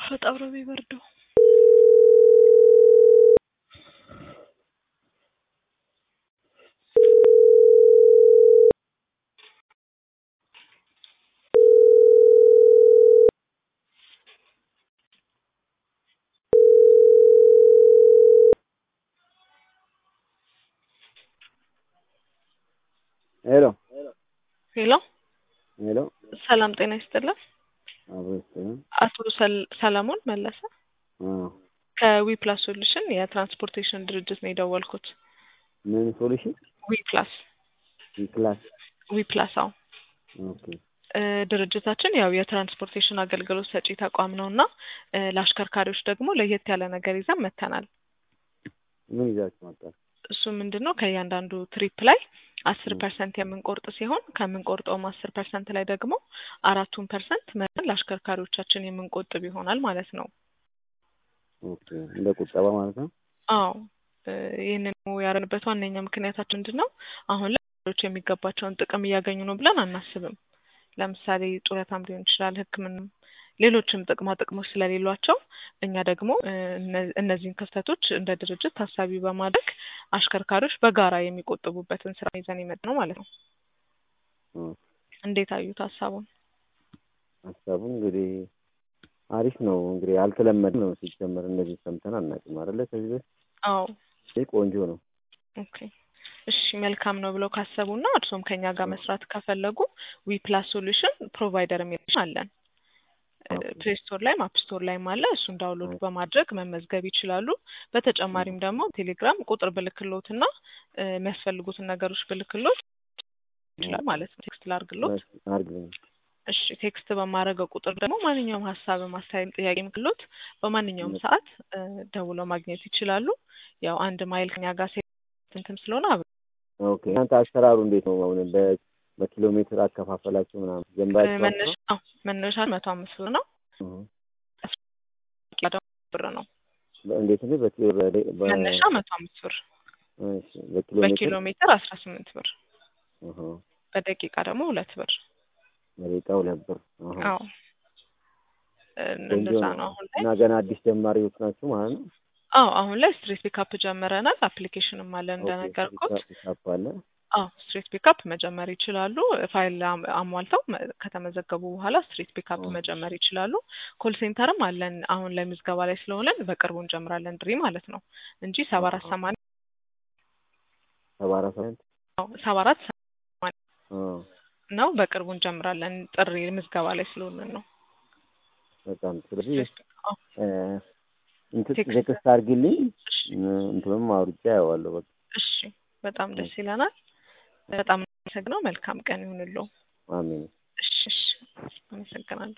በጣም ነው የሚበርደው። ሄሎ ሄሎ ሄሎ ሰላም ጤና ይስጥልን። አብሮ ይስጥልን። አቶ ሰል- ሰለሞን መለሰ አዎ ከዊ ፕላስ ሶሉሽን የትራንስፖርቴሽን ድርጅት ነው የደወልኩት። ምን ሶሉሽን ዊ ፕላስ ክላስ ዊ ፕላስ አዎ ኦኬ እ ድርጅታችን ያው የትራንስፖርቴሽን አገልግሎት ሰጪ ተቋም ነው እና እ ለአሽከርካሪዎች ደግሞ ለየት ያለ ነገር ይዘን መጥተናል። ምን ይዛችሁ መጣችሁ? እሱ ምንድን ነው ከእያንዳንዱ ትሪፕ ላይ አስር ፐርሰንት የምንቆርጥ ሲሆን ከምንቆርጠውም አስር ፐርሰንት ላይ ደግሞ አራቱን ፐርሰንት መጠን ለአሽከርካሪዎቻችን የምንቆጥብ ይሆናል ማለት ነው። ኦኬ እንደ ቁጠባ ማለት ነው። አዎ እ ይህንን ያደረግንበት ዋነኛ ምክንያታችን ምንድን ነው? አሁን ላይ ሰዎች የሚገባቸውን ጥቅም እያገኙ ነው ብለን አናስብም። ለምሳሌ ጡረታም ሊሆን ይችላል፣ ሕክምናም ሌሎችም ጥቅማ ጥቅሞች ስለሌሏቸው እኛ ደግሞ እ እነ- እነዚህን ክፍተቶች እንደ ድርጅት ታሳቢ በማድረግ አሽከርካሪዎች በጋራ የሚቆጥቡበትን ስራ ይዘን የመጣ ነው ማለት ነው። ኦ፣ እንዴት አዩት ሀሳቡን? ሀሳቡ እንግዲህ አሪፍ ነው። እንግዲህ አልተለመደ ነው ሲጀመር፣ እንደዚህ ሰምተን አናውቅም አይደለ? ከዚህ በፊት አዎ ይህ ቆንጆ ነው። ኦኬ እሺ መልካም ነው ብለው ካሰቡና እርሶም ከኛ ጋር መስራት ከፈለጉ ዊ ፕላስ ሶሉሽን ፕሮቫይደር የሚል አለን። ፕሌይ ስቶር ላይም አፕ ስቶር ላይም አለ። እሱን ዳውንሎድ በማድረግ መመዝገብ ይችላሉ። በተጨማሪም ደግሞ ቴሌግራም ቁጥር ብልክሎትና እ የሚያስፈልጉትን ነገሮች ብልክሎት ይችላል ማለት ነው። ቴክስት ላርግሎት። አርግልኝ። እሺ ቴክስት በማድረገው ቁጥር ደግሞ ማንኛውም ሀሳብ ማስተያየም ጥያቄ ምክሎት በማንኛውም ሰዓት እ ደውለው ማግኘት ይችላሉ። ያው አንድ ማይል ከኛ ጋር ሴ- እንትን ስለሆነ አብ ኦኬ እናንተ አሰራሩ እንዴት ነው? አሁን በ- በኪሎ ሜትር አከፋፈላችሁ ምናምን ጀምራችሁ መነሻ አዎ፣ መነሻ መቶ አምስት ብር ነው። ያ ደግሞ ብር ነው። እንዴት ነው? በኪሎ በ- በ- መነሻ መቶ አምስት ብር፣ እሺ፣ በኪሎ በኪሎ ሜትር ሜትር አስራ ስምንት ብር፣ አሃ፣ በደቂቃ ደግሞ ሁለት ብር። በደቂቃ ሁለት ብር። አሃ። አዎ እ ቆንጆ እንደዛ ነው። ነው አሁን ላይ። እና ገና አዲስ ጀማሪዎች ናችሁ ማለት ነው? አዎ አሁን ላይ ስትሬት ፒካፕ ጀምረናል። አፕሊኬሽንም አለን እንደነገርኩት። ፒካፕ አለ። አዎ ስትሬት ፒካፕ መጀመር ይችላሉ። ፋይል አም- አሟልተው መ- ከተመዘገቡ በኋላ ስትሬት ፒካፕ ኦ። መጀመር ይችላሉ። ኮል ሴንተርም አለን። አሁን ላይ ምዝገባ ላይ ስለሆነን በቅርቡ እንጀምራለን ድሪ ማለት ነው እንጂ ሰባ አራት አሃ። ሰማንያ ሰባ አራት ሳንት ሰባ አራት አዎ፣ ነው። በቅርቡ እንጀምራለን ጥሪ ምዝገባ ላይ ስለሆነን ነው። በጣም ስለዚህ ስትሬት ፒክ- አዎ፣ እ፣ እንትን ቴክስት ቴክስት አድርጊልኝ እሺ እ፣ እንትንም አውርጄ አየዋለሁ። በቃ እሺ፣ በጣም ደስ ይለናል። በጣም አመሰግነው። መልካም ቀን ይሁንልዎ። አሜን። እሺ እሺ፣ አመሰግናለሁ።